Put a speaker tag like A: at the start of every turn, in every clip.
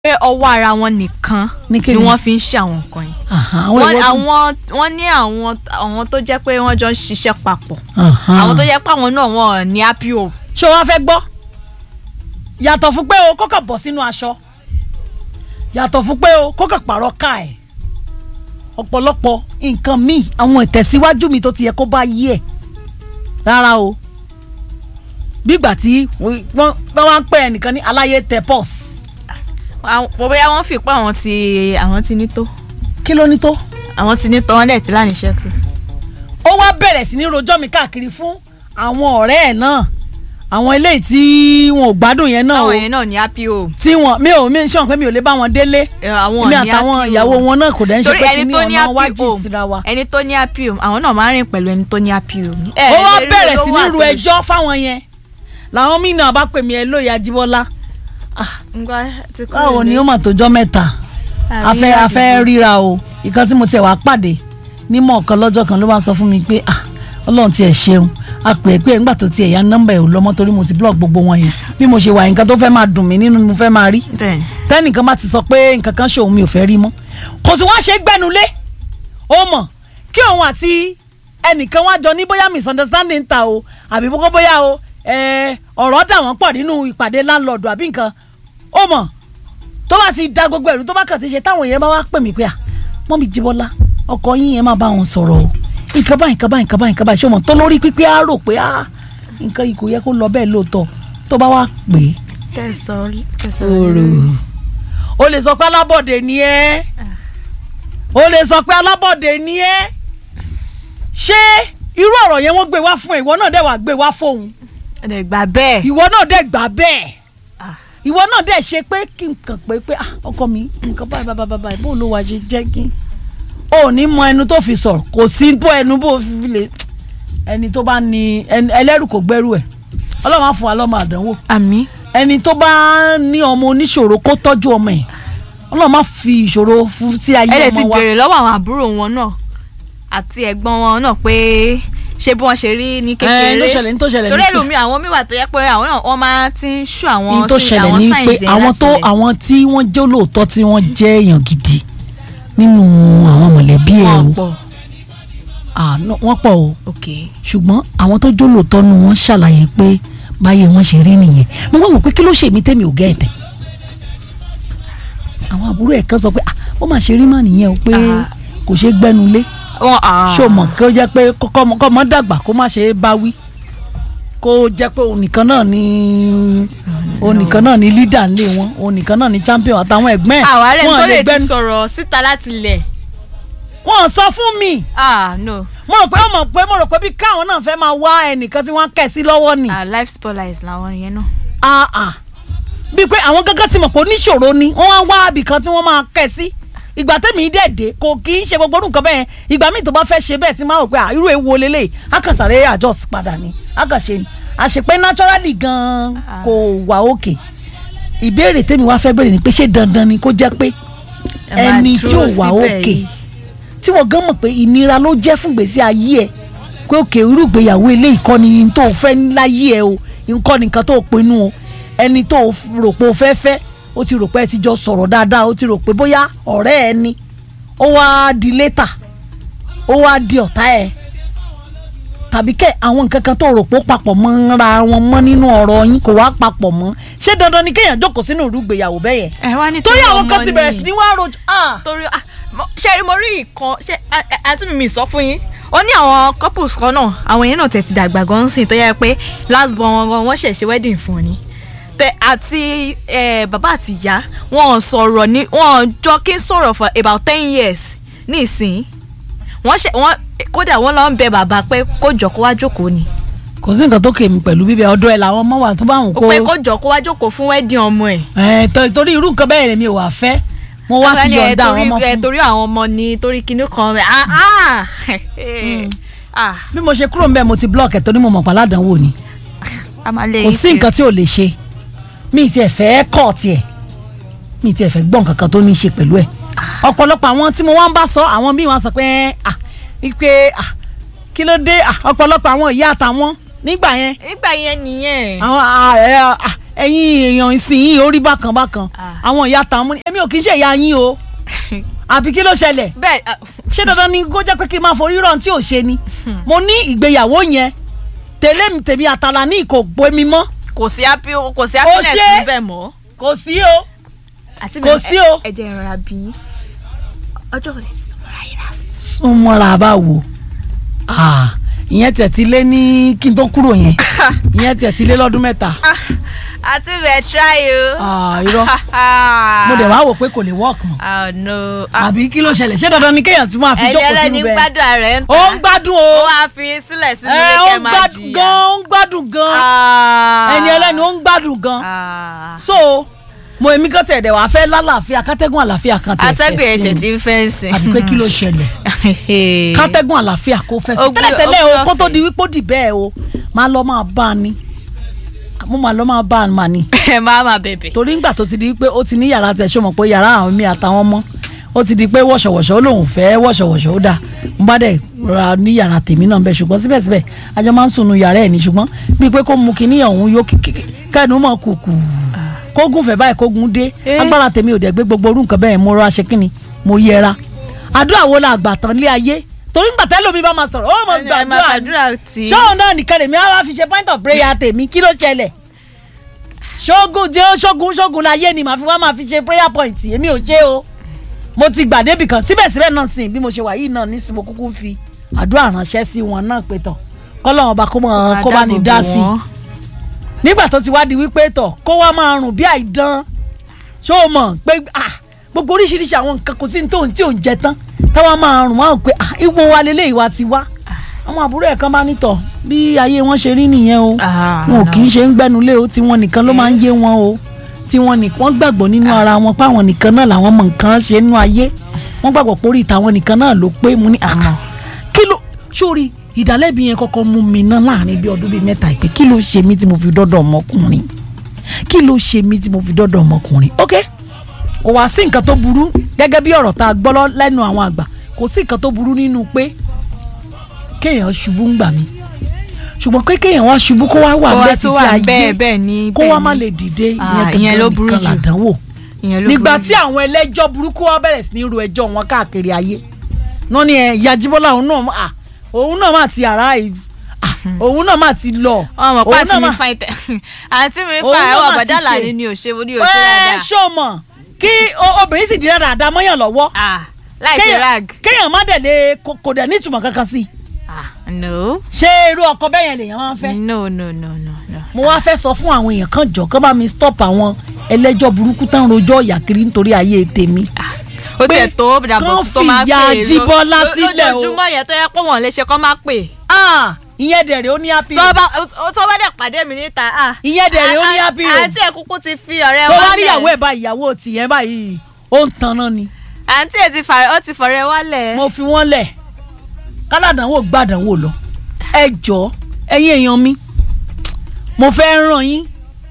A: pé ọwọ́ ara wọn nìkan
B: Ní
A: ni
B: kíni?
A: wọ́n fi ń ṣe àwọn nǹkan yìí
B: Aha, àwọn
A: wọ́n
B: ìwọ-
A: àwọn wọ́n ní àwọn àwọn tó jẹ́ pé wọ́n jọ ń ṣiṣẹ́ papọ̀
B: Aha.
A: àwọn tó jẹ́ pé àwọn náà wọ́n ní apo
B: ṣé wọ́n fẹ́ gbọ́ yàtọ̀ fún pé o kó kàn bọ̀ sínú aṣọ yàtọ̀ fún pé o kó kàn pààrọ̀ ká ẹ̀ ọ̀pọ̀lọpọ̀ nǹkan míì àwọn ìtẹ̀síwájú mi tó ti yẹ kó bá yí ẹ̀ rárá o bígbà tí wọ́n wọ́n wá ń pè ẹnìkan ní aláyé tẹ pọ́s
A: mo bóyá wọ́n fi pé àwọn ti àwọn ti ní tó
B: kí ló ní tó
A: àwọn ti ní tó wọ́n dẹ̀ ti láàánú iṣẹ́ kù.
B: ó wá bẹ̀rẹ̀ sí ní rojọ́ mi káàkiri fún àwọn ọ̀rẹ́ ẹ̀ náà àwọn eléyìí tí wọn ò gbádùn yẹn náà o
A: àwọn yẹn náà ní apo
B: tí wọn mi ò mi ń sọ̀rọ̀ pé mi ò lè bá wọn délé
A: àwọn
B: èmi
A: ní
B: àtàwọn
A: APO.
B: ìyàwó wọn náà kò dẹ̀ ń ṣe
A: torí
B: pé kí
A: ẹni
B: ní
A: tó ní
B: ọ̀nà wájú
A: apo
B: síra wa.
A: ẹni tó ní apo àwọn náà máa ń rìn pẹ̀lú ẹni tó ní apo.
B: ó wá bẹ̀rẹ̀ sí ní ru ẹjọ́ fáwọn yẹn làwọn míì náà bá pè mí ẹ lóye Ajíbọ́lá báwo ni ó mà tójọ́ mẹ́ta afẹ́ afẹ́ ríra o ìkan tí mo tiẹ̀ wá pàdé nímọ̀ kan lọ́jọ́ kan ló bá sọ fún mi pé ah ọlọ́run tiẹ̀ ṣeun a pè é pé nígbà tó tiẹ̀ ya nọ́mbà ẹ̀ ò lọ́mọ torí mo ti blog gbogbo wọn yẹn bí mo ṣe wà nǹkan tó fẹ́ máa dùn mí nínú ni mo fẹ́ máa rí
A: bẹ́ẹ̀ni
B: tẹ́nìkan bá ti sọ pé nǹkan kan ṣòun mi ò fẹ́ rí mọ́ kò sí wá ṣe gbẹnulé ó mọ̀ kí òun àti ẹnìkan wá jọ ní bóyá misunderstanding ta o àbí bókó bóyá o ẹ, ọ̀rọ̀ dà wọ́n pọ̀ nínú ìpàdé landlord àbí nǹkan ó mọ̀ tó bá ti da gbogbo ẹ̀rú tó bá kàn ti ṣe táwọn èèyàn bá wá pè mí pé à mọ́ mi Jíbọ́lá ọkọ yín yẹn máa bá wọn sọ̀rọ̀ o nǹkan báyìí nǹkan báyìí nǹkan báyìí nǹkan báyìí ṣé o mọ̀ tó lórí pípé á rò pé ah nǹkan yìí kò yẹ kó lọ bẹ́ẹ̀ lóòótọ́ tó bá wá pè é
A: tẹ̀sán tẹ̀sán
B: Oòrò. o lè sọ pé alábọ̀dé ni ẹ́ o lè sọ pé alábọ̀dé ni ẹ́ ṣé irú ọ̀rọ̀ yẹn wọ́n gbé wá fún ẹ ìwọ náà dẹ̀ wá gbé wá fóun
A: ẹ̀ gbà bẹ́ẹ̀
B: ìwọ náà dẹ̀ gbà bẹ́ẹ̀
A: Ah.
B: ìwọ náà dẹ̀ ṣe pé kí n kàn pé pé ah, ọkọ mi nǹkan báyìí báyìí báyìí báyìí bó ló wá ṣe jẹ́ kí o ò ní mọ ẹnu tó fi sọ̀rọ̀ kò sí bó ẹnu bó fi lè ẹni tó bá ní ẹni- ẹlẹ́rù kò gbẹ́rù ẹ̀ ọlọ́run á fún wa lọ́mọ àdánwò
A: àmì
B: ẹni tó bá ní ọmọ oníṣòro kó tọ́jú ọmọ ẹ̀ ọlọ́run má fi ìṣòro fún sí ayé
A: ẹ lè ti
B: ọmọ wa
A: béèrè lọ́wọ́ àwọn àbúrò wọn náà àti ẹ̀gbọ́n wọn náà pé ṣé bí wọ́n ṣe rí ní
B: ẹ ní tó
A: kékeré
B: ṣẹlẹ̀ ní tó ṣẹlẹ̀
A: torí
B: ní pé
A: ẹlòmíì àwọn míì wà tó yẹ pé àwọn náà wọ́n máa ti ń ṣú àwọn
B: ní tó
A: sí-
B: ṣẹlẹ̀
A: àwọn
B: ní
A: signs
B: pé
A: yẹn
B: àwọn
A: láti
B: tó
A: ilẹ̀.
B: àwọn tí wọ́n jẹ́ olóòótọ́ tí wọ́n jẹ́ èèyàn gidi nínú àwọn mọ̀lẹ́bí ẹ̀
A: Wọ́n
B: o
A: pọ̀
B: Ah, no, wọ́n pọ̀ o
A: ok
B: ṣùgbọ́n àwọn tó jẹ́ olóòótọ́ nu wọ́n ṣàlàyé pé báyé wọn ṣe rí nìyẹn mo wá wò pé kí ló ṣe mí tẹ́mi ò gẹ́ ẹ̀tẹ̀ àwọn àbúrò ẹ̀ kan sọ pé ah ó mà ṣe rí mà nìyẹn o pé
A: Ah.
B: kò ṣe gbẹ́nulé
A: wọn ah
B: ṣó mọ̀ kí ó jẹ́ pé kọ́mọ kọ́mọ dàgbà kó má ṣe é bá wí kó jẹ́ pé òun nìkan náà ni òun nìkan náà ni leader nílé wọn òun nìkan náà ni champion àtàwọn ẹ̀gbọ́n ẹ̀
A: àwárẹ̀
B: wọn
A: tó
B: lè
A: lè ti
B: gbẹ́nu
A: sọ̀rọ̀ síta láti ilẹ̀
B: wọn sọ fún mi
A: ah no
B: mo rò pé ó mọ̀ pé mo rò pé bí káwọn náà fẹ́ máa wá ẹnìkan tí wọ́n kẹ̀ sí lọ́wọ́ ni
A: ah life spoilers làwọn yẹn náà
B: ah ah bíi pé àwọn gángan ti mọ̀ pé oníṣòro ni wọ́n wá wá ibìkan tí wọ́n máa kẹ̀ sí ìgbà tẹ́mi dẹ̀ dé kò kì í ṣe gbogbo orú nǹkan bẹ́ẹ̀ ìgbà míì tó bá fẹ́ ṣe bẹ́ẹ̀ tí máa rò pé ah, irú ewu olélẹ̀ akànsáré adjust padà ni akànṣe ni àṣepé naturally gan
A: Ah.
B: kò wà òkè ìbéèrè tẹ́mi wá fẹ́ béèrè ni pé ṣé dandan ni kó jẹ́ pé
A: Ẹ máa
B: ẹni tí ò
A: dúró
B: wà
A: síbẹ̀
B: òkè
A: yìí.
B: tí wọ́n gan mọ̀ pé ìnira ló jẹ́ fún gbèsè ayé ẹ̀ pé òkè irú ìgbéyàwó eléyìí kọ́ ni n tó fẹ́ láyé ẹ̀ o nǹkan nìkan tó pinnu o ẹni tó rò pé o fẹ́ fẹ́ o ti rò pé ẹ ti jọ sọ̀rọ̀ dáadáa o ti rò pé bóyá ọ̀rẹ́ ẹ ni ó wá di létà ó wá di ọ̀tá ẹ tàbí kẹ́ àwọn nǹkan kan tó rò pé ó papọ̀ mọ́ ra wọn mọ́ nínú ọ̀rọ̀ yín kò wá papọ̀ mọ́ ṣé dandan ni kéèyàn jókòó sínú ìrú ìgbéyàwó bẹ́ẹ̀ yẹn
A: ẹ wá ní
B: torí àwọn kan
A: ọmọ
B: sì bẹ̀rẹ̀
A: ni.
B: sí ní wá rojọ́ ah
A: torí ah mo- ṣe rí mo rí nǹkan ṣe a- a- àǹtí mi mi sọ fún yín ó ní àwọn couples kan náà àwọn yẹn náà tẹ̀ ti dàgbà gan sìn tó yẹ pé last born wọn gan wọ́n ṣẹ̀ ṣe wedding fún ni tẹ àti eh, bàbá àti ìyá wọn ò sọ̀rọ̀ ní wọn ò jọ kí n sọ̀rọ̀ for about ten years ní ìsìn wọ́n ṣe wọ́n kódà wọ́n lọ ń bẹ bàbá pé kó jọ kó wá jókòó ni
B: kò sí nǹkan tó kè mí pẹ̀lú bíbẹ ọ̀dọ̀ ẹ̀ làwọn ọmọ wà tó bá wù
A: ó
B: kó
A: pé kó jọ kó wá jókòó fún wedding ọmọ ẹ̀
B: ẹ̀ tó- torí irú nǹkan bẹ́ẹ̀ mi ò wà fẹ́ mo wá
A: Ọ̀gá
B: sí
A: ni, ẹ,
B: yọ̀ǹda àwọn
A: torí-
B: ọmọ
A: ẹ,
B: fún
A: torí àwọn ọmọ ni torí kinní kan rẹ̀ ah ah ah
B: bí mo ṣe kúrò ń bẹ́ẹ̀ mo ti block ẹ̀ torí mo mọ̀ pàlà àdánwò ni
A: a máa lé
B: kò
A: yín
B: sí nǹkan tí ò lè ṣe mi ti ẹ̀ fẹ́ kọ̀ tiẹ̀ mi ti ẹ̀ fẹ́ gbọ́ nǹkan kan tó ní í ṣe pẹ̀lú ẹ̀ ọ̀pọ̀lọpọ̀ àwọn tí mo wá ń bá sọ àwọn míì wọ́n sọ pé ah ipe ah kí ló dé ah ọ̀pọ̀lọpọ̀ àwọn ìyá àtàwọn nígbà yẹn
A: nígbà yẹn nìyẹn
B: àwọn ah, ẹ, ah, ẹ̀yin èèyàn ìsìn orí bákan bákan
A: Ah.
B: àwọn ìyá tàwọn mú ni èmi ò kì í ṣe ìyá yín o àbí kí ló ṣẹlẹ̀
A: bẹ́ẹ̀ ah,
B: ṣé dandan ni kó jẹ́ pé kí n máa forí rọ̀ tí ò ṣe ni mo ní ìgbéyàwó yẹn tẹ̀lé mi tèmi àtàlà ní ìkò gbé mi mọ́
A: kò sí happy kò sí
B: Ó
A: happiness
B: ṣe.
A: níbẹ̀ mọ́.
B: kò sí o
A: àti
B: Kò sí o.
A: ẹ̀jẹ̀ ìrora bí yín. ọjọ́ òní ti sọ̀rọ̀ ayé last.
B: súnmọ́ra bá wò Ah, ìyẹn tẹ̀ ti lé ní kí n tó kúrò yẹn ìyẹn tẹ̀ ti lé lọ́dún mẹ́ta
A: àti bẹ̀ try o.
B: Ah, irọ́ mo dẹ̀ wá wò pé kò lè work mọ́
A: oh no. Ah,
B: àbí kí ló ṣẹlẹ̀ ṣé dandan ni kéèyàn ti máa fi
A: ẹni
B: jókòó
A: ẹlẹ́ni
B: sínú bẹ́ẹ̀
A: gbádùn ara ẹ̀ ń
B: ó ń gbádùn o
A: ó wá fi sílẹ̀ sínú
B: ẹ
A: ilé
B: ó
A: kẹ́
B: ń
A: máa
B: gbádùn
A: jìyà.
B: gan ó ń gbádùn gan
A: Ah.
B: ẹni ẹlẹ́ni ó ń gbádùn gan
A: Ah.
B: so mo èmi kan tẹ̀ dẹ̀ wá fẹ́ lálàáfíà kátẹ́gùn àlàáfíà kan tẹ̀
A: atẹ́gùn
B: fẹ́ sí
A: ẹ̀sẹ̀
B: mi.
A: tí ń fẹ́ sìn.
B: àbí pé kí ló ṣẹlẹ̀ kátẹ́gùn àlàáfíà kó fẹ́ sí
A: Ó gbé-
B: tẹ́lẹ̀tẹ́lẹ̀
A: ó
B: o
A: gbé
B: kó tó
A: ọ̀fẹ́.
B: di wípé ó dì bẹ́ẹ̀ o máa lọ máa bá a ní mo máa lọ máa bá a mà ní
A: ẹ máa máa bẹ̀bẹ̀.
B: torí ńgbà tó ti di wípé ó ti ní yàrá tẹ̀ ṣó mọ̀ pé yàrá àwọn mi àtàwọn ọmọ ó ti di pé wọ̀ṣọ̀wọ̀ṣọ̀ ó lóun fẹ́ wọ̀ṣọ̀wọ̀ṣọ̀ ó dà mo bá dẹ̀ ra ní yàrá tèmi náà bẹ́ẹ̀ ṣùgbọ́n síbẹ̀síbẹ̀ ajọ́ máa ń sùn nu yàrá ẹ̀ ní ṣùgbọ́n bíi pé kó mu kinní ọ̀hún yó kíkí kẹ́nu mọ̀ kùkù kógun fẹ́ báyìí kógun dé
A: Eh.
B: agbára tèmi ò dẹ̀ gbé gbogbo orú nǹkan bẹ́ẹ̀ mo rọra ṣe kínni mo yẹra àdúrà wo la àgbà tán lé ayé torí ńgbà tẹ́lẹ̀ omi bá máa sọ̀rọ̀ ó mọ̀
A: ẹ máa
B: gbàdúrà ni
A: gbàdúrà tí.
B: ṣóun náà nìkan lèmi á wá fi ṣe point of prayer tèmi kí ló ṣẹlẹ̀ ṣógun jẹ́ ṣógun ṣógun láyé ni màá fi wá máa fi ṣe prayer point èmi ò ṣe o mo ti gbà débì kan síbẹ̀síbẹ̀ náà sìn bí mo ṣe wà yìí náà nísìnyí mo kúkú fi àdúrà ránṣẹ́ sí wọn náà pé tọ̀ kọ́lọ́wọ́n bá kó mọ̀ kó bá ní dá sí i nígbà tó ti wá di wípé tọ̀ kó wá máa rùn bí àìdán ṣó o mọ̀ pé ah gbogbo oríṣiríṣi àwọn nǹkan kò sí ní tóun tí ò ń jẹ tán táwa máa rùn wá pé ah ìwọ wa lélẹ́yìí wa ti wá àwọn àbúrò ẹ̀ kan bá nítọ̀ bí ayé wọn ṣe rí nìyẹn o
A: Ah,
B: wọn ò
A: no.
B: kì í ṣe ń gbẹnulé o tí wọn nìkan ló máa ń yé wọn o tí wọn nìkan gbàgbọ́ nínú ara wọn pé àwọn nìkan náà làwọn mọ nǹkan ṣe nínú ayé wọn gbàgbọ́ pé orí ìtàwọn nìkan náà ló pé mu ní àmọ́ kí ló sórí ìdálẹ́bi yẹn kọ́kọ́ mú mi ná láàrin bí ọdún bíi mẹ́ta ìpè kí ló ṣe mí tí mo fi dọ́dọ̀ ọmọkùnrin kí ló ṣe mí tí mo fi dọ́dọ̀ ọmọkùnrin ok kò wá sí nǹkan tó burú gẹ́gẹ́ bí ọ̀rọ̀ tá a gbọ́ lọ lẹ́nu àwọn àgbà kò sí nǹkan tó burú nínú pé kéèyàn ṣubú ń gbà mí ṣùgbọ́n pé kéèyàn wá ṣubú kó wá wà
A: Kó wá
B: bẹ́ẹ̀
A: tó
B: títí
A: wà
B: ayé
A: bẹ́ẹ̀ bẹ́ẹ̀ ni
B: kó
A: bẹ́ẹ̀
B: wá má
A: ni.
B: lè dìde
A: Ah,
B: ìyẹn
A: ìyẹn ló
B: gangan
A: burú
B: nìkan
A: jù.
B: làdánwò
A: ìyẹn ló
B: nígbà
A: burú
B: tí àwọn ẹlẹ́jọ́ burúkú wá bẹ̀rẹ̀ sí ní ru ẹjọ́ wọn káàkiri ayé náà ni ẹ ìyá Jíbọ́lá òun náà à òun náà má ti àrá ì- à, òun náà má ti lọ
A: ọmọ
B: òun
A: pàtí
B: náà
A: mi
B: má-
A: fa ìtẹ àǹtí mi
B: Òun
A: fa
B: náà
A: ẹwà
B: mà ti
A: bàdàlà
B: ṣe.
A: ni ni ò ṣe ní ò ṣe
B: ẹ
A: dáadáa
B: ṣó mọ̀ kí o- obìnrin sì di dáadáa mọ́yàn lọ́wọ́
A: ah láì ṣe
B: Kéèyàn-
A: rag
B: kéèyàn má dẹ̀ lé kò kò dẹ̀ nítumọ̀ kankan sí i
A: ah no
B: ṣé irú ọkọ bẹ́ẹ̀ yẹn lèèyàn máa ń fẹ́
A: no no no no no
B: mo wá fẹ́ sọ fún àwọn èèyàn kan jọ kán bá mi stop àwọn ẹlẹ́jọ́ burúkú tán rojọ́ ìyà kiri nítorí ayé tèmi
A: ó
B: pé
A: tiẹ̀ tó dàbọ̀
B: kán
A: tó máa
B: fìyà
A: pè é
B: Jíbọ́lá
A: ló-
B: sílẹ̀ o.
A: lójoojúmọ́ yẹn tó yẹ pé wọ́n lè ṣe kán má pè
B: ah ìyẹn dẹ̀rẹ̀ ó ní happy
A: tó bá tó bá dẹ̀ pàdé mi níta ah
B: ìyẹn dẹ̀rẹ̀ ó ní
A: à-
B: happy
A: à-
B: o
A: àǹtí ẹ̀ kúkú ti fi ọ̀rẹ́
B: tó bá
A: wálẹ̀
B: rí ìyàwó ẹ̀ báyìí ìyàwó tìyẹn báyìí ó ń tanná ni
A: àǹtí ẹ̀ ti fà ó ti fọ̀rẹ́ wálẹ̀
B: mo fi wọ́n lẹ̀ káládànwò gbàdánwò lọ ẹ jọ ẹ̀yin èèyàn mi mo fẹ́ ràn yín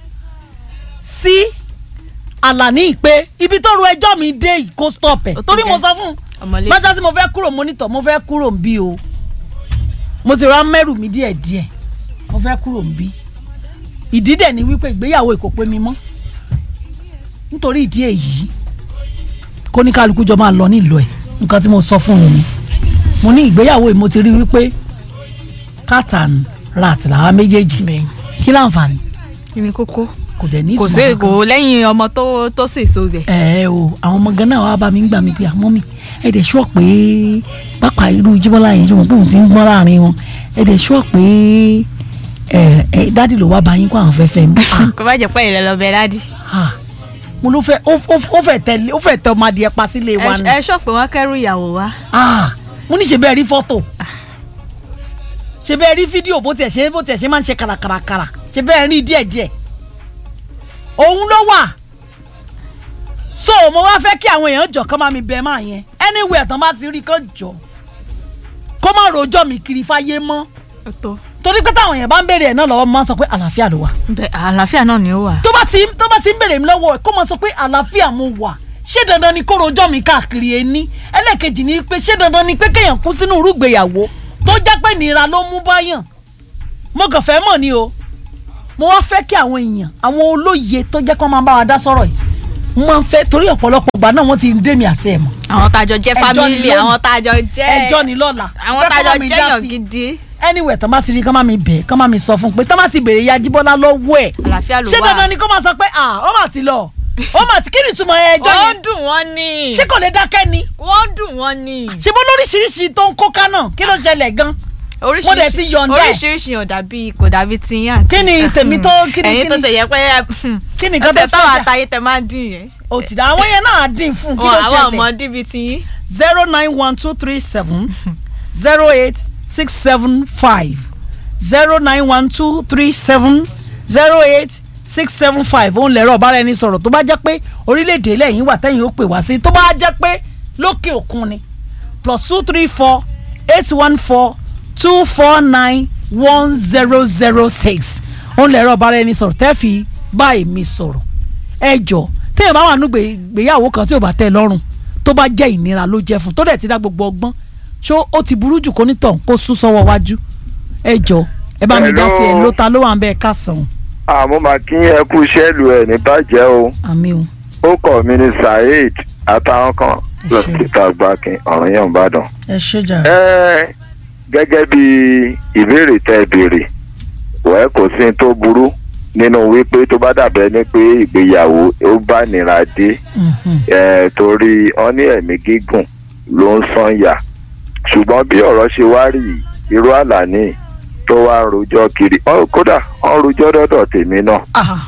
B: sí àlàní ìpè ibi tó ru ẹjọ́ mi dé yìí kó stop ẹ̀
A: Ó tó
B: torí mo
A: gẹ́.
B: sọ fún un
A: ọmọlé
B: lọ́jọ́ tí mo fẹ́ kúrò mọ́nítọ̀ mo fẹ́ kúrò ń bí o mo ti ra mẹ́rù mi díẹ̀ díẹ̀ mo fẹ́ kúrò ń bí ìdí dẹ̀ ni wípé ìgbéyàwó kò pé mi mọ́ nítorí ìdí èyí kó ní kálukú jọ máa lọ nílò ẹ̀ nǹkan tí mo sọ fún un ni mo ní ìgbéyàwó yìí mo ti rí wípé cat and rat làwa méjèèjì
A: bẹ́ẹ̀
B: kí láǹfààní
A: kí ni kókó
B: kò dẹ̀ ní
A: kò
B: ìtumọ̀
A: sí
B: kankan
A: kò lẹ́yìn ọmọ tó tó sì so bẹ̀.
B: ẹ o àwọn ọmọ gan náà wàá bá mi ń gbà mí pé àmọ́ mi ẹ dẹ̀ sọ pé pápá irú Jíbọ́lá yẹn ṣùgbọ́n bóun ti ń gbọ́n láàrin wọn ẹ dẹ̀ sọ pé ẹ ẹ dádì ló wá bá yín kó àwọn fẹ́fẹ́ mi Ah,
A: kò bá jẹ́ pé ìrẹ́ lọ bẹ dádì.
B: ah. mo ló fẹ́ ó ó- ó fẹ́ tẹ̀lé ó fẹ́ tẹ ọmọ adìẹ pa sílé wa ni
A: ẹ ṣọ́ pé wọ́n kẹ́rù ìyàwó wa.
B: Ah, mo ní ṣe bẹ́ẹ̀ rí fọ́tò ṣe bẹ́ẹ̀ rí fídíò bó tiẹ̀ ṣe bó tiẹ̀ ṣe máa ń ṣe kàràkàràkàrà ṣe bẹ́ẹ̀ rí díẹ̀díẹ̀ òun ló wà so mo wá fẹ́ kí àwọn èèyàn jọ kán máa mi bẹ máa yẹn anywhere tán bá ti rí kán jọ kó má rojọ́ mi kiri fáyé mọ́
A: ó tó
B: torí pé táwọn èèyàn bá ń béèrè ẹ̀ náà lọ́wọ́ mo máa ń sọ pé àlàáfíà ló wà
A: bẹ àlàáfíà náà ni ó wà.
B: tó bá ti tó bá ti ń béèrè mi lọ́wọ́ ẹ̀ kó máa sọ pé àlàáfíà mo wà ṣé dandan ni kó rojọ́ mi káàkiri ẹni ẹlẹ́ẹ̀kejì ni pé ṣé dandan ni pé kéèyàn kú sínú irúgbéyàwó tó jẹ́ pé nira ló mú báyàn mo kàn fẹ́ mọ̀ ni o mo wá fẹ́ kí àwọn èèyàn àwọn olóye tó jẹ́ kó máa bá wa dá sọ̀rọ̀ yìí mo máa ń fẹ́ torí ọ̀pọ̀lọpọ̀ ìgbà náà wọ́n ti ń dé mi àti ẹ̀ mọ̀
A: àwọn tájọ jẹ́
B: Ẹjọ́ ni
A: family
B: lónìí.
A: àwọn tájọ jẹ́
B: ẹjọ́ ni lọ́la
A: àwọn
B: Fẹ́ kó
A: tájọ
B: bá mi
A: jẹ́
B: dá
A: èèyàn
B: sí.
A: gidi
B: anyway tán bá sì rí kán má mi bẹ̀ kán má mi sọ fún un pé tán bá sì béèrè ya jíbọ́lá lọ́wọ́ ẹ̀
A: àlàáfíà ló
B: ṣé
A: wà
B: dandan ni kó máa sọ pé ah ó mà ti lọ ó mà ti kí ni ìtumọ̀ ẹjọ́
A: ó
B: yẹn
A: ń dùn wọ́n ni
B: ṣé kò lè dákẹ́ ni
A: wọ́n ń dùn wọ́n ni
B: ṣe bó lóríṣiríṣi tó ń kó kánà kí ló ṣẹlẹ̀ gan Wọ́n dẹ̀ ti yọ̀ǹda ẹ̀.
A: oríṣiríṣi yàn dàbí kò dàbí tiyín àti
B: Kí ni tèmi tó- kí ni-
A: ẹ̀yin
B: kí
A: tó
B: ni-
A: tẹ̀ yẹ pé
B: kí ni
A: ó
B: nǹkan
A: tẹ̀
B: tó
A: táwọn
B: special?
A: àtàyè tẹ̀ máa ń dín yẹn
B: ó ti dá àwọn yẹn náà dín fún kí
A: wọn
B: ló
A: àwọn ọmọ
B: ṣẹlẹ̀
A: díbi tiyín
B: zero nine one two three seven zero eight six seven five zero nine one two three seven zero eight six seven five òun lẹ̀rọ ọ̀bára ẹni sọ̀rọ̀ tó bá jẹ́ pé orílẹ̀-èdè lẹ́yìn wà tẹ́yìn ó pè wá sí tó bá jẹ́ pé lókè òkun ni plus two three four eight one four two four nine one zero zero six òun lẹ̀rọ ọ̀bára ẹni sọ̀rọ̀ tẹ́ fi bá èmi sọ̀rọ̀ ẹ jọ téèyàn bá wà nù gbéyàwó kan tí ò bá tẹ́ ẹ lọ́rùn tó bá jẹ́ ìnira ló jẹ́ fún tó dẹ̀ ti dá gbogbo ọgbọ́n ṣó ó ti burú jù kó nítàn kó sún sọ́wọ́ wájú ẹ jọ ẹ bá mi dá sí ẹ
C: Hello.
B: ló ta ló wà ń bẹ ẹ káàsán
C: àmọ́ máa kí ẹ kú iṣẹ́ lu ẹ̀ ní bàjẹ́ o
B: àmì o
C: ó kọ̀ mí ní saheed àtàwọn kan lọ sí ìta gbákin ọ̀rọ̀ yẹn ń bàdàn.
B: ẹ ṣe jà
C: ẹ gẹ́gẹ́ bí ìbéèrè tẹ́ ẹ béèrè wẹ́ẹ́ kò sí ní tó burú nínú wípé tó bá dàbẹ́ ní pé ìgbéyàwó ó bá nira dé ẹ torí ọ ní ẹ̀mí gígùn ló ń sànyà ṣùgbọ́n bí ọ̀rọ̀ ṣe wá rí yìí, irú àlàní tó wá ń rojọ́ kiri ọ, kódà ọ ń rojọ́ dọ́dọ̀ tèmi náà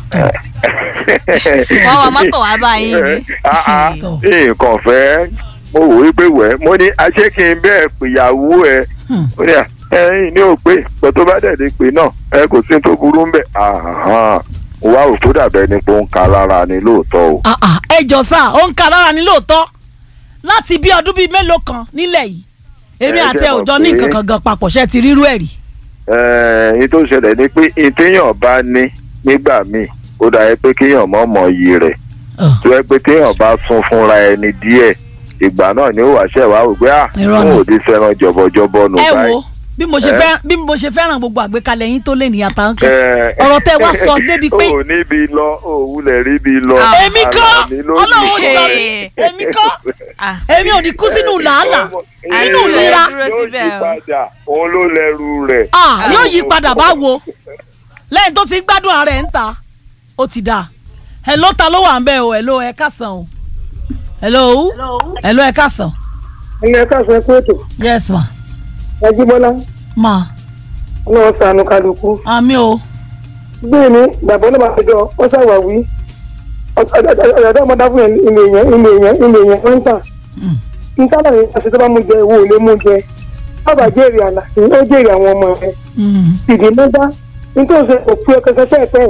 A: wọ́n wá mọ́tò wá báyìí ni
C: Ah, ah,
B: Tọ́.
C: nǹkan fẹ́ mo wò wípé wẹ̀ mo ní aṣé kí n bẹ́ẹ̀ pèyàwó ẹ
B: Hmm.
C: ó ní à ẹ̀yin ní ò pé pẹ̀ tó bá dẹ̀ lè pè náà ẹ kò sí tó burú ń bẹ̀ wá ò tó dàbẹ́ ni pé ó ń ka lára ni lóòótọ́ o.
B: ẹ jọ sá ó ń ka lára ní lóòótọ́ láti bí ọdún bíi mélòó kan nílẹ̀ yìí èmi
C: Ẹ
B: àti
C: jẹ́
B: ẹ ò
C: mọ̀
B: jọ ní
C: pé-
B: nǹkan kan gan papọ̀ ṣe ti rírú ẹ̀ rí
C: ẹ̀ẹ́n tó ṣẹlẹ̀ ni pé ìtéèyàn bá ní nígbà míì ó dà yẹ pé kéèyàn mọ̀ mọ̀ iyì rẹ̀ tó yẹ pé téèyàn bá sún fúnra ẹni díẹ̀ ìgbà náà ni ó wàá ṣẹ̀ wá wò pé à
B: Irọ́
C: fún
B: ni.
C: òde fẹ́ràn jọ̀bọ̀jọ̀bọ̀ nù
B: ẹ
C: báyìí.
B: wo bí mo ṣe
C: Ẹ?
B: fẹ́ bí mo ṣe fẹ́ràn gbogbo àgbékalẹ̀ yín tó lé ní àtàwọn kan
C: Ẹ,
B: ọ̀rọ̀ tẹ́ wá sọ débi pé
C: ò níbi lọ ò wulẹ̀ ríbi lọ.
A: Ah.
B: èmi kọ́
C: Àlàní ló ní.
B: ọlọ́run ò sọ mí
A: Hey.
B: èmi kọ́
A: Ah,
B: èmi ò ní kú sínú làálàá
A: Àní
B: nínú
A: ìlú
B: ìlera
A: ẹ dúró
C: yóò
A: síbẹ̀
C: yí
A: o.
C: padà òun ló lẹ́rù rẹ̀.
B: ah yóò yí padà báwo lẹ́yìn tó ti ń gbádùn ara ẹ̀ ń ta ó ti dáa hello ta ló wà ń bẹ̀ o hello ẹ kásán o hello hello ẹ kásán
D: ẹni ẹ káàsán ẹkú ètò
B: yes ma
D: ẹjíbọlá
B: ma
D: ọlọ́wọ́ sànù kálukú
B: àmì o
D: bẹ́ẹ̀ ni bàbá náà máa jọ ọ ṣàwáwí ọ̀dọ́ ọmọdé fún yẹn ilé yẹn ilé yẹn ilé yẹn wọ́n ń tà
B: Mm.
D: nítorí àwọn àṣẹ tó bá mú jẹ ìwọ ò lè mú jẹ bàbá jèrè àlà ó jèrè àwọn ọmọ rẹ
B: Mm.
D: ìdí mẹ́ta nítorí ṣe kò pé ọkọ̀ pẹ́ẹ́pẹ́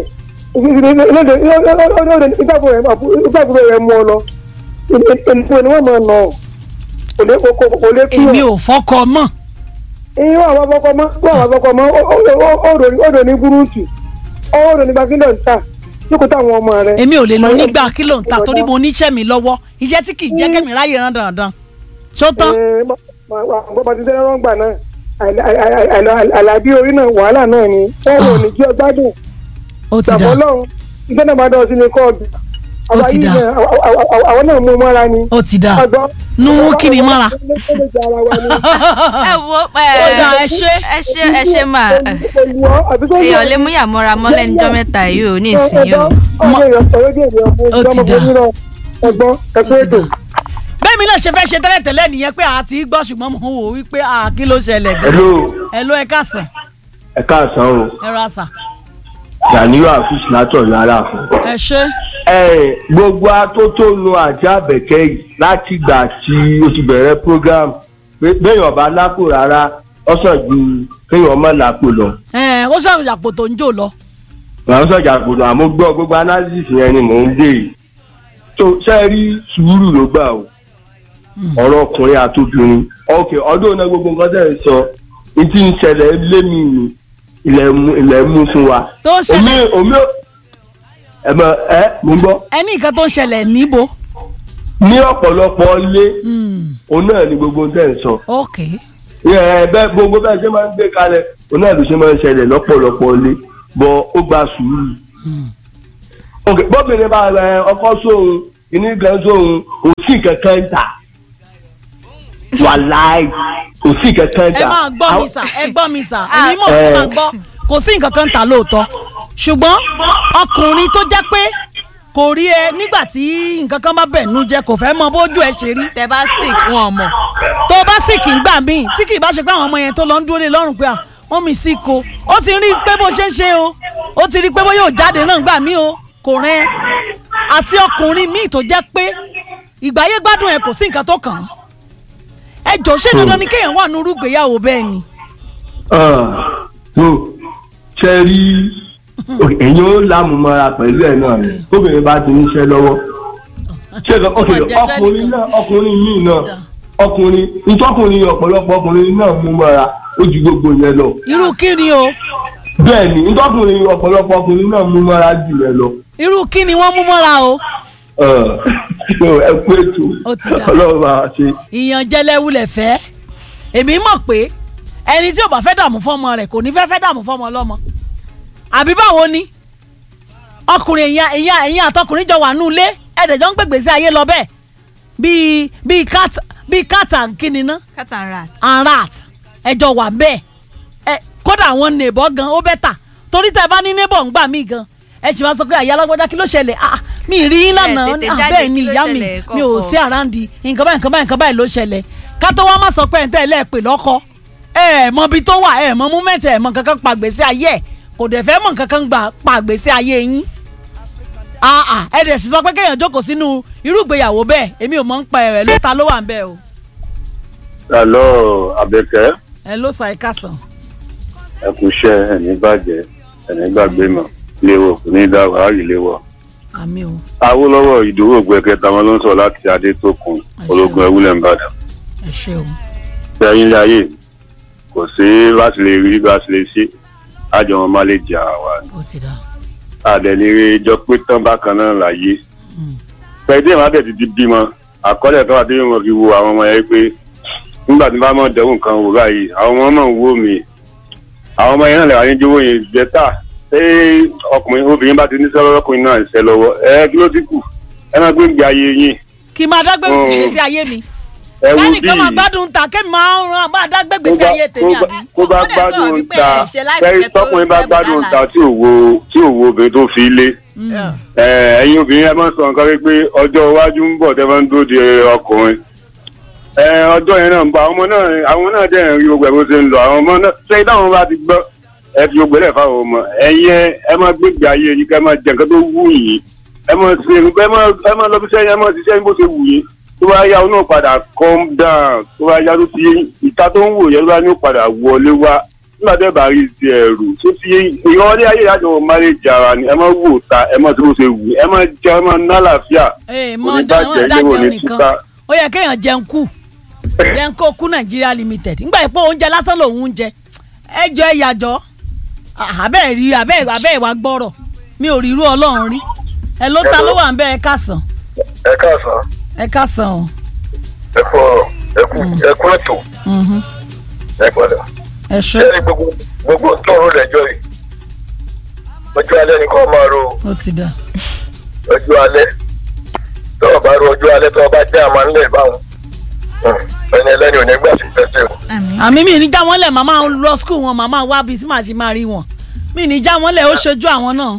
D: ìgbàgbọ́ rẹ mú ọ lọ ènìyàn ni wọ́n máa nà ọ́ kò lè kí
B: èmi
D: ọ
B: ò fọkọ mọ́
D: ìyẹn wà wá fọkọ mọ wà wá fọkọ mọ ọdọ ní gúrúùtù ọdọ ní gbàgídọ̀ ń tà lókùn táwọn ọmọ rẹ.
B: èmi ò lè lọ nígbà kí ló ń ta torí mo níṣẹ́ mi lọ́wọ́ iṣẹ́ tí kì í jẹ́ kẹ́mi ráyè rán dandan ṣó tán
D: bọ́bá ti sẹ́rẹ́ rọ́ngbà náà àlàbí orí náà wàhálà náà ni wọ́n wò ní kí ọ gbádùn
B: ó ti
D: ìgbàgbọ́
B: dà
D: ọlọ́run iṣẹ́ náà máa dọ̀ sí ní kóòdù
B: Ó ti dà.
D: àwọn náà mú un mọ́ra ni.
B: ó ti dà
D: ọgbọ́n
B: nu mú kí ni mọ́ra
A: ẹ wo
B: ó dà ẹ ṣe
A: ẹ ṣe ẹ ṣe máa èèyàn lè mú yàmọ́ra mọ́ lẹ́nu jọ́ mẹ́ta yìí ò ní ìsinyìí o.
B: Ó ti dà.
D: ẹ̀gbọ́n ẹ̀kú ètò.
B: bẹ́ẹ̀ mi náà ṣe fẹ́ ṣe tẹ́lẹ̀tẹ́lẹ̀ nìyẹn pé àti gbọ́ ṣùgbọ́n mo wò wípé à kí ló ṣẹlẹ̀ gan
E: hello
B: ẹ ló ẹ káàsán
E: ẹ káàsán o
B: ẹ rà sà
E: Gàníyù àfíìsì látọ̀yọ́ aláàfin.
B: ẹ ṣe
E: ẹ gbogbo atótónu àti àbẹ̀kẹ́ yìí láti ìgbà tí o ti bẹ̀rẹ̀ program pé- béèyàn bá lápò rárá ó sàn ju kéèyàn má lápò lọ.
B: ẹ ó sọ̀rọ̀ àpò tó ń jò lọ
E: àwọn sọ̀jà gbọdọ̀ àmọ́ gbọ́ gbogbo analysis yẹn ni mò ń dé yìí. tó ṣe rí sùúrù ló gbà o ọ̀rọ̀ ọkùnrin àtòbìnrin ok ọdún náà gbogbo nǹkan tẹ̀ ń sọ ní tí ń ṣẹlẹ̀ lé mi ní ilẹ̀ mú ilẹ̀ mú fún wa.
B: tó ń
E: omi
B: ṣẹlẹ̀
E: omi ẹ mọ ẹ mò ń gbọ́
B: ẹni nǹkan tó ń ṣẹlẹ̀ níbo
E: ní ọ̀pọ̀lọpọ̀ ilé
B: Hmm,
E: òun náà ni gbogbo tẹ̀ ń sọ.
B: ok
E: ẹ bẹ́ẹ̀ gbogbo bẹ́ẹ̀ ṣe máa ń gbé kalẹ̀ òun náà ló ṣe máa ń ṣẹlẹ̀ lọ́pọ̀lọpọ̀ ilé bọ̀ ó gba sùúrù. ok bóbìnrin bá rẹ ọkọ sóhun ìní kan sóhun kò sí kankan ta wàláì kò sí kankan
B: ẹ
E: ta.
B: máa gbọ́ mi sà ẹ gbọ́ mi sà
A: Ah.
B: èmi mọ̀ ẹ máa gbọ́ kò sí nǹkan kan tà lóòótọ́ ṣùgbọ́n ọkùnrin tó jẹ́ pé kò rí ẹ nígbà tí nǹkan kan bá bẹ̀ nú jẹ́ kò fẹ́ mọ bójú ẹ ṣe rí
A: tẹ bá sick wọn mọ̀
B: tó bá sì kì í gbà míì tí kì í bá ṣe pé àwọn ọmọ yẹn tó lọ ń dúró lé lọ́rùn pé à wọ́n mi sí ko ó ti rí i pé bó ṣe ń ṣe o ó ti rí i pé bó yóò jáde náà gbà mí o kò rẹ́ àti ọkùnrin míì tó jẹ́ pé ìgbáyé gbádùn ẹ kò sí nǹkan tó kàn án ẹ jọ ṣé dandan ni kéèyàn wà nínú ìgbéyàwó bẹ́ẹ̀ ni
E: so ṣe rí èyàn ó lámùmọ́ra pẹ̀lú ẹ̀ náà ni obìnrin bá ti níṣẹ́ lọ́wọ́ ṣé kan ok
B: Ọmọ jẹ́jẹ́
E: ọkùnrin
B: nìkan.
E: náà ọkùnrin míì náà ọkùnrin ntọ́kùnrin ọ̀pọ̀lọpọ̀ ọkùnrin náà mú mọ́ra ó ju gbogbo yẹn lọ
B: irú kí ni o
E: bẹ́ẹ̀ ni ntọ́kùnrin ọ̀pọ̀lọpọ̀ ọkùnrin náà mú mọ́ra jù yẹn lọ
B: irú kí ni wọ́n mú mọ́ra o
E: ẹ kú ètò
B: Ó ti dà.
E: ọlọ́run bá a ṣe.
B: ìyànjẹlẹwulẹ̀ fẹ́ èmi mọ̀ pé ẹni tí ò bá fẹ́ dààmú fọ́mọ rẹ̀ kò ní fẹ́ fẹ́ dààmú fọ́mọ ọlọ́mọ àbí báwo ni ọkùnrin èèyàn èèyàn èèyàn àtọkùnrin jọ wà nù ilé ẹ̀ẹ́dẹ̀jọ́ ń gbègbè sí ayé lọ bẹ́ẹ̀ bíi bíi cat bíi cat and kíni ná
A: cat and rat.
B: and rat ẹjọ wà ń bẹ́ẹ̀ ẹ kódà àwọn neighbor gan ó bẹ́tà torí tẹ bá ní neighbor ń gbà mí gan ẹ sì máa sọ pé àyà alágbájá kí ló ṣẹlẹ̀ ah mi ì rí yín lánàá
A: tètè
B: Ah,
A: jáde,
B: bẹ́ẹ̀ ni
A: kí ló
B: ìyá mi
A: ṣẹlẹ̀
B: mi ò
A: kọ̀ọ̀kan?
B: sí àrándì nǹkan báyìí nǹkan báyìí nǹkan báyìí ló ṣẹlẹ̀ ká tó wá má sọ pé ẹ̀ ń tẹ́ ẹ lẹ́ẹ̀pẹ̀ lọ́kọ ẹ ẹ̀ mọ ibi tó wà ẹ ẹ̀ mọ múmẹ́ntì ẹ̀ mọ kankan pa gbèsè ayé ẹ̀ kò dẹ̀ fẹ́ mọ kankan gbà pa gbèsè ayé yín ah ah ẹ dẹ̀ sì sọ pé kéèyàn jókòó sínú irú ìgbéyàwó bẹ́ẹ̀ èmi ò mọ̀ ń pa ẹ̀rẹ̀ ló ta ló wà ń bẹ́ẹ̀ o
C: Hello, Abẹ́kẹ́.
B: ẹ ló sa ẹ̀ka sàn.
C: Ẹ kú iṣẹ́ ẹ̀ní bàjẹ́ ẹ̀ní gbàgbé mọ̀. Léwọ̀ kò ní dá wàhálì léwọ̀.
B: àmì o
C: Awólọ́wọ̀ ìdúró gbẹ̀kẹta wọn ló ń sọ láti Adétókun ológun ẹwúlẹ̀ ńbàdàn.
B: ẹ ṣe o.
C: Sẹ́yìn ilé ayé kò sí bá ti lè rí bá ti lè ṣe. Àjọ wọn má lè jà wá.
B: ó ti dá.
C: Àdẹ̀nire jọ pé tán bákan náà láyé. Pẹ̀lú ìwọ̀n àbẹ̀ ti di bímọ. Àkọọ́lẹ̀ tó wà tí wọ́n fi wo àwọn ọmọ yẹn pé nígbà tí bá mọ̀ dẹ́wọ̀n kan wò báyìí àwọn ọmọ náà ń wò mí àwọn ọmọ yẹn náà lè wà ní jówó yẹn bẹ́tà ṣé ọkùnrin obìnrin bá ti ní sọ́wọ́ ọkùnrin náà ṣe lọ́wọ́ ẹ kí ló ti kù ẹ máa gbé ìgbé ayé yín
B: kí n máa dágbé
C: Mm.
B: sí ìgbésí ayé mi.
C: ẹ wo bí
B: kẹ́nìkan máa gbádùn ta kémi máa ń ran máa dágbé gbèsè ayé tèmi àbí.
C: kó bá
A: Ó dẹ̀ sọ̀rọ̀
C: gbádùn
A: wípé
C: ta
A: ṣe láì
C: fẹ́rí
A: fẹ́ tó
C: tọkùnrin bá
A: fẹ́
C: gbádùn
A: bùkálà.
C: ta tí ò wo tí ò wo obìnrin tó fi lé ẹ ẹ̀yin obìnrin ẹ máa sọ nǹkan wípé ọjọ́ iwájú ń bọ̀ tẹ́ máa ń dúró de ọkùnrin ẹ ọjọ́ yẹn náà ń bọ̀ àwọn ọmọ náà àwọn náà dẹ̀ ń rí gbogbo ẹ̀ bó ṣe ń lọ àwọn ọmọ náà ṣé táwọn bá ti gbọ́ ẹ fi gbogbo ẹ̀ fáwọn ọmọ ẹ̀yin ẹ- ẹ máa gbégbé ayé yìí ká máa jẹ nǹkan tó wù yín ẹ máa ṣe ẹ máa ẹ máa lọ bí sẹ́yìn ẹ máa ṣiṣẹ́ bó ṣe wù yín tó bá yá ọ náà padà calm down tó bá yá tó ti ìta tó ń wò yẹn ló bá ní ó padà wọlé wá nígbà tẹ́ bá rí ti ẹ̀rù tó ti ìrọ̀lẹ́ ayé ìyájọ́ máréjì ara ni ẹ máa wò ta ẹ máa tó bó ṣe wù yín ẹ máa jẹ ẹ máa ná àlàáfíà
B: ee
C: kò
B: mọ
C: ní
B: dáhùn
C: bàjẹ́
B: dájẹun
C: yóò ní
B: nìkan
C: túká.
B: ó yẹ kéèyàn jẹun kù jẹun kó kú nàìjíríà limited nígbà yìí pé oúnjẹ lásán lòun ń jẹ ẹ jọ ẹ yàjọ àbẹ́ rí abẹ́ abẹ́ ìwà gbọ́rọ̀ mi ò rí irú ọlọ́run rí ẹ ló ta ló wà ń bẹ ẹ kásán
F: ẹ káàsán
B: ẹ kásán o.
F: ẹ kú ọ̀rọ̀ ẹ kú ẹ kú ètò
B: Mhm.
F: ẹ padà.
B: ẹ ṣe
F: ṣé ní gbogbo gbogbo tó ń rò lẹ́jọ́ yìí ọjọ́ alẹ́ ni kò máa ro
B: ó ti dà
F: ọjọ́ alẹ́ tó o bá ro ọjọ́ alẹ́ tó o bá jẹ́ àmà ńlẹ̀ báwọn ẹni ẹlẹ́ni ò ní gbà sí fẹsẹ̀ o.
A: àmì.
B: àmì mi ní já wọn lẹ̀ màmá lọ skul wọn màmá wá bí sí màá ṣe máa rí wọn mi ní já wọn lẹ̀ ó ṣojú àwọn náà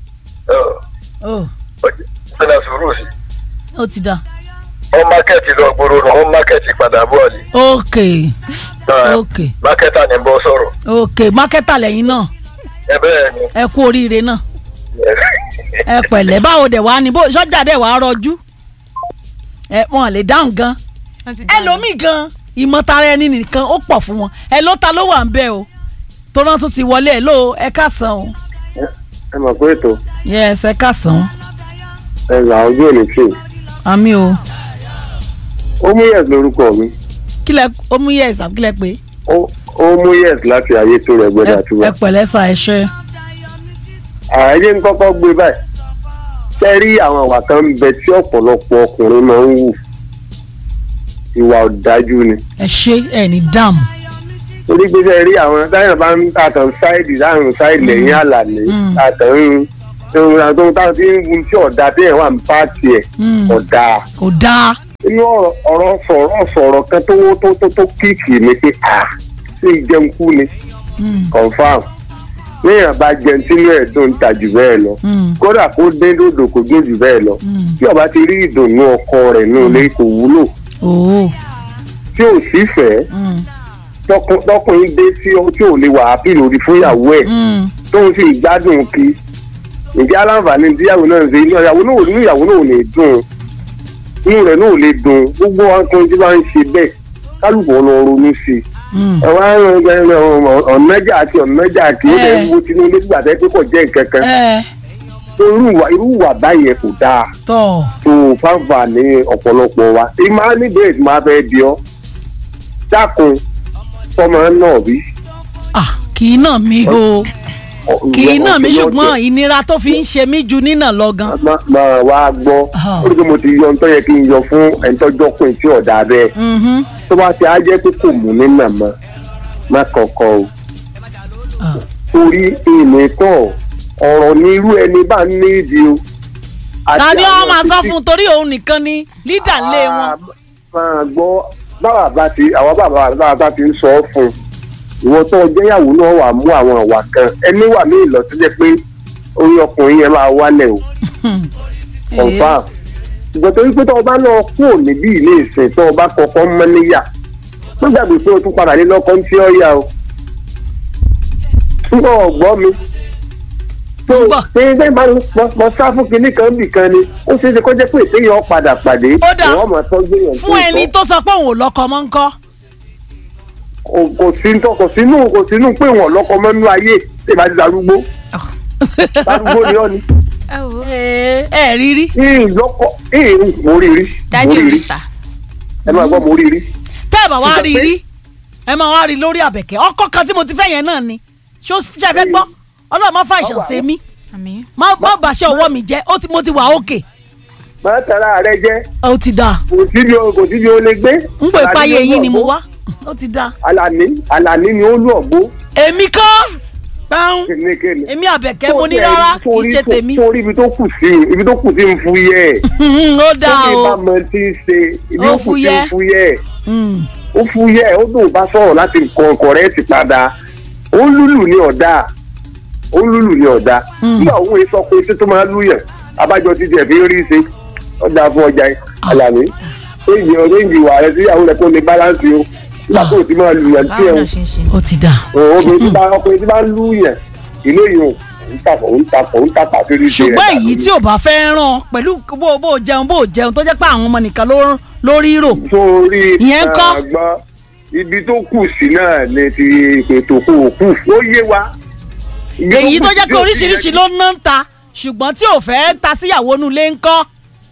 B: ó
F: ṣẹlẹ̀ sùúrù sí
B: ó ti dà
F: wọ́n mákẹ́ẹ̀tì lọ gbòòrò nù wọ́n mákẹ́ẹ̀tì padà bọ̀ ni.
B: ok ok
F: mákẹ́tà ni bọ́ sọ̀rọ̀
B: ok mákẹ́tà lẹ́yìn náà
F: ẹ bẹ́ẹ̀ ni.
B: ẹ kú oríire náà ẹ pẹ̀lẹ́ báwo dẹ̀ wá ní bó sọ́jà dẹ̀ wá rọjú ẹ wọn lè dáhùn gan ẹlòmíì gan ìmọ̀tara ẹni nìkan ó pọ̀ fún wọn ẹ ló ta ló wà ń bẹ o tó náà tún ti wọlé ẹ ló ẹ kásán o
C: ẹ mọ̀ pé ètò
B: yes ẹ kásán
C: ẹ là ojú òní tì
B: àmì o
C: ó mú yẹs lórúkọ mi
B: kílẹ̀ ó mú yes àbí kílẹ̀ pé
C: ó ó mú yẹs láti ayé tó rẹ gbọdọ
B: ẹ
C: àtúbà
B: ẹ pẹ̀lẹ́ sà ẹ ṣe
C: ààyè ń kọ́kọ́ gbé báyìí ṣe rí àwọn àwà kan ń bẹ tí ọ̀pọ̀lọpọ̀ ọkùnrin máa ń wù ìwà ọ̀dájú ni
B: ẹ ṣe ẹ ní dààmú
G: torí pé sẹ́ẹ̀ rí àwọn táyà bá ń tàtàn sáìdì láàrin sáìdì lẹ́yìn àlàní
B: Mm.
G: tàtàn ń tó ń táwọn tí ń gun tí ọ̀dà téèyàn wà ń pààtì ẹ̀
B: Mm.
G: ọ̀dà
B: kò dáa
G: inú ọ̀rọ̀ ọ̀rọ̀ sọ̀rọ̀ sọ̀rọ̀ kan tó tó tó tó kíkì mi pé à ṣé ìjẹun kú ni
B: Mm.
G: confam léèyàn bá jẹun sínú ẹ̀ dùn ta jù bẹ́ẹ̀ lọ
B: Mm.
G: kódà kó dé dòdò kó dé jù bẹ́ẹ̀ lọ
B: Mm.
G: tí ọba ti rí ìdùnnú ọkọ rẹ̀ nù lé kò wúlò
B: ooo
G: tí ò sí fẹ́
B: Mm.
G: tọkùn- tọkùnrin dé sí ọ tí ò lè wà á pìlò rí fún ìyàwó ẹ̀
B: Mm.
G: tóun sì gbádùn kí ǹjẹ́ aláǹfààní tíyàwó náà ń ṣe inú ìyàwó náà inú ìyàwó náà ò lè dùn inú rẹ̀ náà ò lè dùn gbogbo ọkùnrin tí wọ́n ń ṣe bẹ́ẹ̀ kálukú ọ̀nà ronú sí i
B: Mm.
G: ẹ wá ń ọ̀nàjà àti ọ̀nàjà kì í lè
B: Eh.
G: wo tinubu nígbà tẹ́ pé kò jẹ́ nǹkan kan
B: ẹ
G: tó irú ìwà irú ìwà báyẹn kò dáa
B: tọ
G: tó fáfà ní ọ̀pọ̀lọpọ̀ wa ìmọ̀ á ní bẹ́ẹ̀ tí máa fẹ́ di ọ́ dákun tọmọ náà bí.
B: ah kì í nà mí o kì í nà mí ṣùgbọ́n ìnira tó fi ń ṣe mí ju nínà lọ gan.
G: máa máa wá gbọ́
B: Ah.
G: ó rí i pé mo ti yọ ntọ́ yẹ kí n yọ fún ẹ̀ńtọ́jọ́kùn tí ọ̀dà bẹ́ẹ̀
B: Mhm.
G: tó bá ti á jẹ́ pé kò mú ní nàmọ́ má kọ̀ọ̀kan o
B: Ah.
G: torí ìní kọ́ ọ̀rọ̀ ní irú ẹni bá ní ìdí o. Àti
B: ta ni ọ
G: àwọn
B: máa sọ
G: títí-
B: fún torí òun nìkan ni lídà ńlé wọn.
G: Ah, máa gbọ́ báwa bá ti àwọn bàbá bàbá bá ti ń sọ ọ́ fún un ìwọ tó ọjọ́yàwó náà wà mú àwọn ìwà kan ẹni wà ní ìlọ tó jẹ́ pé orí ọkùnrin yẹn máa wálẹ̀ o confam ṣùgbọ́n torí pé tó o bá lọ kúrò níbí ilé ìsìn tó o bá kọ́kọ́ mọ́ níyà má gbàgbé pé o tún padà lé lọ́kọ́ ń tí ọ́ yá o túbọ̀ ọ̀gbọ́n mi tó
B: Ń bọ̀.
G: pé ṣé máa ń mọ sá fún kinní kan bì kan ni ó ṣeé ṣe kó jẹ́ pé ìpéyàn padà pàdé
B: Ó dà.
G: ìwọ́n máa tọ́jú èèyàn
B: fún ẹni tó sọ pé òun ò lọ́kọ mọ́ ń kọ́.
G: kò kò sí tó kò sínú kò sínú pé wọn lọkọ mọ́nú ayé tí ìbá ti darúgbó darúgbó ni ọ́ ni
A: ẹ wo
B: ẹ ẹ rí rí.
G: ìhìn lọkọ ìhìn mo rí rí mo
A: dájú
G: rí rí
A: ìrìta
G: ẹ máa gbọ́ mo rí rí
B: tẹ́ ẹ̀ bá wá rí
G: Ṣùgbọ́n pé-
B: rí ẹ máa wá rí lórí àbẹ̀kẹ́ ọkọ kan tí mo ti fẹ́ yẹn náà ni ṣó ṣe fẹ́ gbọ́ ọlọ́run má fa ìṣàn ṣe mí
A: àmì
B: má má bàṣẹ ọwọ́ mi jẹ́ ó ti mo ti wà òkè
G: máa tara rẹ jẹ
B: ó ti dáa
G: kò síbi o kò síbi o lè gbé.
B: ń pè páyé
G: Àlàní
B: yín ni mo
G: ló
B: wá ó ti dáa.
G: Àlàní Àlàní ni ó lù ọgbó
B: èmi kọ́ báwọn
G: kénékéné.
B: èmi àbẹ̀kẹ́ mo ní rárá kì í ṣe tèmi
G: torí ibi tó kù sí ibi tó kù sí ń fúyẹ́
B: ó dáa
G: tó
B: o
G: bá mọ tí ń ṣe ibi
B: Ó
G: ó kù sí ń
B: fúyẹ́.
G: fúyẹ́
B: Mm.
G: ó fúyẹ́ ó dùn bá sọ̀rọ̀ láti kọ kọ̀rẹ́ẹ̀tì padà ó ń lùlù ní ọ̀dà ó ń lùlù ní ọ̀dà
B: Mm.
G: nígbà òun sọ pé tí tó máa lùyàn abájọ títí ẹ̀ fi ń rí ṣe ọ̀dà fún ọjà yìí Àlàní éèjì ọ̀rẹ́ǹjì ìwà rẹ sí ìyàwó rẹ kó lè báláǹsì o nígbà tó o ti máa lùyàn tí
A: báwo
G: ẹ̀
A: náà ṣe ń ṣe
B: ó ti dáa.
G: obìnrin tí bá ọkùnrin tí bá ń lùyàn ilé yìí ò ń tàpọ̀ ń tàpọ̀ ń tàpọ̀ àti rí ṣe rẹ̀
B: ṣùgbọ́n èyí tí ò bá fẹ́ ràn pẹ̀lú bó bó jẹun bó jẹun tó jẹ́ pé àwọn ọmọ nìkan ló lórí rò
G: sórí
B: Ìyẹn ńkọ́?
G: àgbọn ibi tó kù sí náà ni ti ètò kò kù ó yé wa. Ibi
B: èyí
G: kù
B: tó
G: sí
B: jẹ́ pé
G: tí ò ti
B: oríṣiríṣi
G: yẹ-
B: ló ná ń ta ṣùgbọ́n tí ò fẹ́ ta síyàwó nulẹ̀ ń kọ́.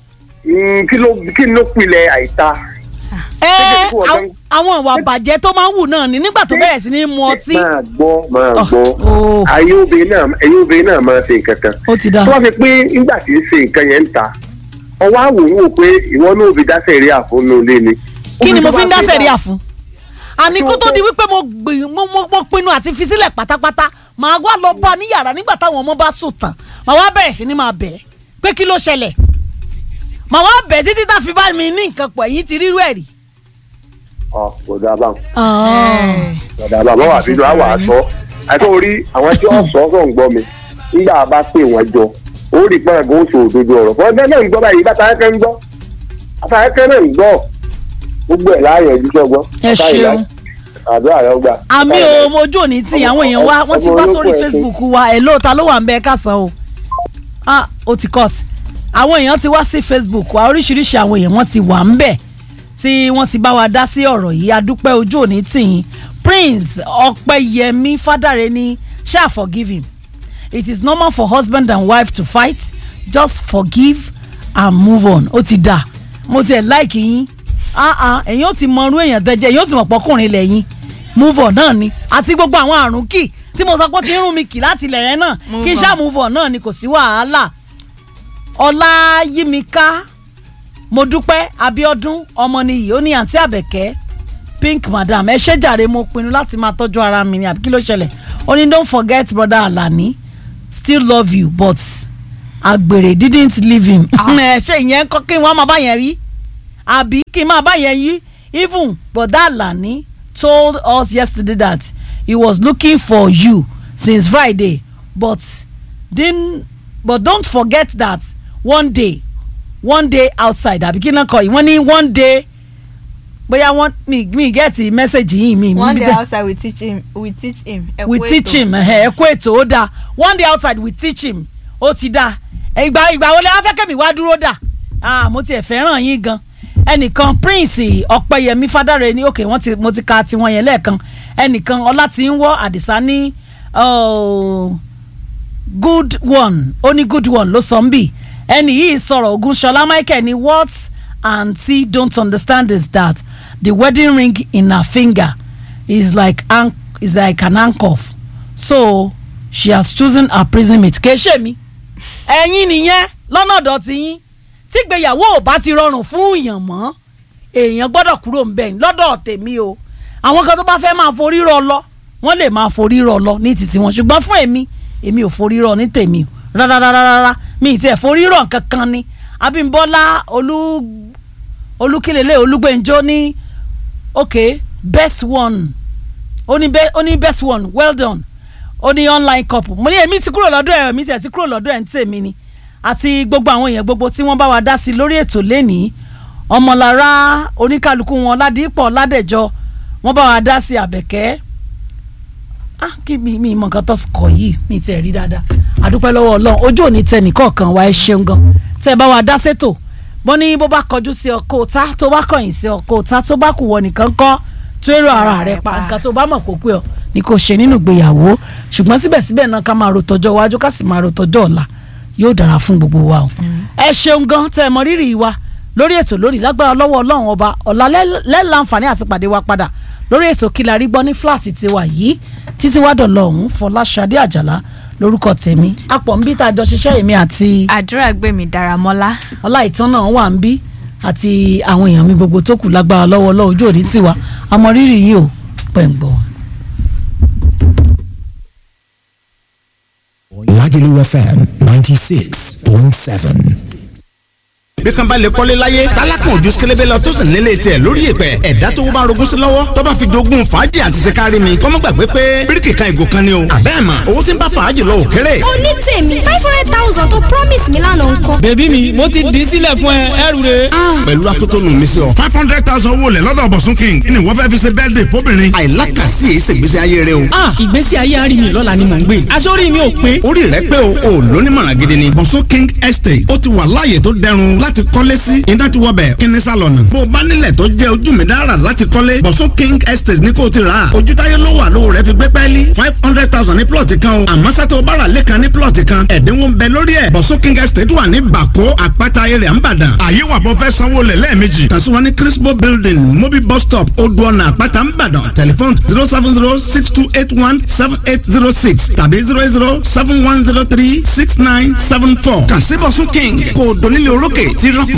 G: Mm, kí ló kí ló pilẹ̀ àìta.
B: ẹ
G: Ṣé kí wọ́n
B: àwọn- àwọn ìwà bàjẹ́ tó máa ń wù náà ni nígbà tó bẹ̀rẹ̀ sí ní mu ọtí.
G: máa gbọ́ máa
B: Oh,
G: gbọ́
B: oh.
G: ayé obìnrin náà ayé obìnrin náà máa ṣe nǹkan kan.
B: ó ti dáa.
G: tó wá fi pé nígbà tí ń ṣe nǹkan yẹn ń ta ọwọ́ àwòrán wò pé ìwọ náà fi dáṣẹ́ rí àfọ̀nù ilé ni.
B: kí ni mo fi ń
G: Obìnrin tó bá
B: dáṣẹ̀ rí
G: bá-
B: àfún. àní kó tó di wípé mo gbìn mo mo mo pinnu àti fi sílẹ̀ pátápátá màá wá lọ bá a ní yàrá nígbà táwọn ọmọ bá sùn tán màá wá bẹ̀rẹ̀ sí ni máa bẹ̀ ẹ́ pé kí ló ṣẹlẹ̀ màá wá bẹ̀ ẹ́ títí tá a fi bá mi ní nǹkan pọ̀ ẹ̀yìn ti rírú ẹ̀ rí.
G: ọ kò dáa báwọn.
A: ẹ
G: dàdà bàbá wa àbíjọ àwọn àṣọ àti orí àwọn tí wọn sọ sọ ń gbọ́ mi nígbà bá pè wọn jọ ó rí pọn àgọ oṣù òdodo ọ̀rọ̀ fún ọjọ́ náà ń gbọ́ báyìí bàtà ẹkẹ ń gbọ́ bàtà ẹkẹ náà ń gbọ́ gbogbo ẹ láàyè ojú sọgbọ
B: ẹ ṣeun
G: àdúrà rẹ gbà.
B: àmì o mojú òní tí àwọn èèyàn wá wọ́n ti wá
G: ọmọ
B: sórí
G: olóko ẹ̀
B: facebook wa ẹ̀ lóòótá ló wà ń bẹ kásán o ah ó ti cut àwọn èèyàn ti wá sí facebook wa oríṣiríṣi àwọn èèyàn wọ́n ti wà ń bẹ̀ tí wọ́n ti bá wa dá sí ọ̀rọ̀ yìí adúpẹ́ ojú òní tìyín prince ọpẹ́yẹmí fádàrẹ ní ṣáà forgive him it is normal for husband and wife to fight just forgive and move on ó ti dà mo tiẹ̀ láìkì yín ah ah ẹ̀yin ó ti mọ irú èèyàn tẹ́jẹ́ ẹ̀yin ó ti mọ̀ pọ́kùnrin lẹ́yìn move on náà ni àti gbogbo àwọn àrùn kì tí mo sọ pé ó ti ń rún mi kì láti ilẹ̀ yẹn náà
A: Move
B: kí n
A: on.
B: ṣáà move on náà ni kò sí wàhálà ọláyímíká mo dúpẹ́ abíọ́dún ọmọnìyí ó ní àǹtí àbẹ̀kẹ́ pink madam ẹ ṣé jàre mo pinnu láti máa tọ́jú ara mi ni àbí kí ló ṣẹlẹ̀ ó ní don't forget brother alani still love you but àgbèrè didn't leave him. ẹ ṣe ìyẹn kọ́ kí wọ́n máa bá yẹn rí àbí kí n máa bá yẹn yí even brother alani told us yesterday that he was looking for you since friday but didn't but don't forget that one day one day outside àbí kí náà kọ yìí wọ́n ní one day bóyá wọ́n mi mi get message yìí mi
A: one
B: mi
A: day
B: dẹ̀-
A: outside we teach him we teach him. ẹ
B: we
A: kú
B: teach
A: ètò.
B: him ẹ̀hẹ̀, ẹ kú ètò ó dáa one day outside we teach him ó ti dáa ìgbà ìgbà wo lè wá fẹ́ kẹ́mi wá dúró dà ah mo tiẹ̀ fẹ́ràn yín gan ẹnìkan prince ọ̀pẹ̀yẹmí fádàrẹ ní òkè wọ́n ti mo ti ka tiwọn yẹn lẹ́ẹ̀kan ẹnìkan ọlátìńwọ́ àdìsá ní oh, good one ó ní good one ló sọ ń bì ẹnì yìí sọ̀rọ̀ ogunṣọlá michael ní what aunty don't understand is that the wedding ring in her finger is like an is like an handcuff so she has chosen her prison mate kì í ṣe mi ẹ̀yin nìyẹn lọ́nà ọ̀dọ̀ ti yín tí ìgbéyàwó ò bá ti rọrùn fún èèyàn mọ́ èèyàn gbọ́dọ̀ kúrò ń bẹ̀ lọ́dọ̀ tèmi o àwọn kan tó bá fẹ́ máa forí rọ lọ wọ́n lè máa forí rọ lọ ní títí wọn ṣùgbọ́n fún èmi èmi ò forí rọ ní tèmi o rárárárá mi ì tiẹ̀ forí rọ kankan ni Abímbọ́lá olú olúkìlélẹ̀ olúgbẹ̀njọ́ ní ok best one ó ní be- ó ní best one well done ó ní online couple mo ní èmi ti kúrò lọ́dọ̀ ẹ̀ èmi ti ẹ̀ ti kúrò lọ́dọ̀ ẹ̀ ń tèmi ni àti gbogbo àwọn èèyàn gbogbo tí wọ́n bá wa dá sí i lórí ètò lẹ́nìí ọmọlára oníkálukú wọn ládìípọ̀ ládẹ̀jọ wọ́n bá wa dá sí àbẹ̀kẹ́ ah kí mi mi mọ nǹkan tó kọ yìí mi ti ẹ̀ rí dáadáa àdúpẹ́ lọ́wọ́ ọlọ́run ojú òní tẹ nìkọ̀ọ̀kan wa ẹ ṣeun gan tẹ́ ẹ bá wa dá sétò bọ́ ní bó bá kọjú sí ọkọ̀ òta tó bá kọ̀yìn sí ọkọ̀ òta tó bá kù wọ nìkan kọ́ tó èrò ara rẹ̀ pa nǹkan tó bá mọ̀ kó pé ọ ni kò ṣe nínú ìgbéyàwó ṣùgbọ́n síbẹ̀síbẹ̀ náà ká máa ro tọjọ́ iwájú ká sì máa ro tọjọ́ ọ̀la yóò dára fún gbogbo wa o ẹ ṣeun gan tẹ́ ẹ mọ rírì wa lórí ètò lónìí lágbára lọ́wọ́ ọlọ́run ọba ọ̀la lẹ́ẹ̀láǹfààní àti pàdé wa padà lórí ètò kí la rí gbọ́ ní fúláàtì tiwa yìí títí wá dọ̀lọ́ ọ̀hún fọláṣadé àjàlá lórúkọ tèmi apọ̀ nbí tá a jọ ṣiṣẹ́ èmi àti
A: àdúrà gbẹ̀mí dáramọ́lá.
B: ọláìtàn náà wà ń bí àti àwọn èèyàn mi gbogbo tó kù lágbára lọ́wọ́ ọlọ́run ojú òní tiwa àmọ́ rírì yìí ò pẹ̀ ń gbọ́ wa.
H: Lagelu FM 96.7.
I: bí kan bá lè kọ́lé láyé tálákàn ojú sikélébé lọ tó sì nílé tiẹ̀ lórí ìpẹ́ ẹ̀dá tó bá rogún sí lọ́wọ́ tó bá fi dogun fàájì àti sikari mi kọ́mọ́ gbàgbé pé bíríkì kan ìgò kan ni o àbẹ́ mà owó tí ń bá fàájì lọ òkèrè.
J: oní tèmi five hundred thousand tó promise mi lánàá ńkọ́.
K: bèbí mi mo ti dì í sílẹ̀ fún ẹ ẹrù rẹ.
I: pẹ̀lú atótónu mi sí ọ.
L: five hundred thousand owó lẹ̀ lọ́dọ̀ bọ̀sùn king ni wọ́n fẹ́ fi ṣe birthday fóbìnrin.
I: àìlákàsí èyí ṣègbésí ayé rẹ o.
K: ah ìgbésí ayé àárín mi lọ́la ni mò ń gbé aṣọ́rí mi ò pé.
I: orí rẹ pé o ò lónímọ̀ràn gidi ni.
L: bọ̀sùn king estate ó ti wà láàyè tó dẹrùn láti kọ́lé sí iná ti wọbẹ̀ kíní sálọ̀nà. bó o bá nílẹ̀ tó jẹ́ ojú mi dára láti kọ́lé bọ̀sùn king estate ní kò ti rà á. ojú táyé ló wà lówó rẹ fi gbé pẹ́ẹ́lí five hundred thousand ní plọ̀tì kan o. àmọ́ sátó bára lẹ́kan ní plọ̀tì kan ẹ̀dínwó ń bẹ lórí ẹ̀. bọ̀sùn king estate wà ní bàkó àpáta ayẹyẹ àǹbàdàn. àyè wà bọ́ fẹ́ sanwó lẹ̀ lẹ́ẹ̀mejì. kàn sí wa ní crispo building mobi bus stop odò ọ̀nà àpáta àǹbàdàn tẹlifon zero seven zero six two eight one seven eight zero six tàbí zero eight zero seven one zero three six nine seven four. kàn sí bọ̀sùn king kò dónílé orókè tí rọ́pù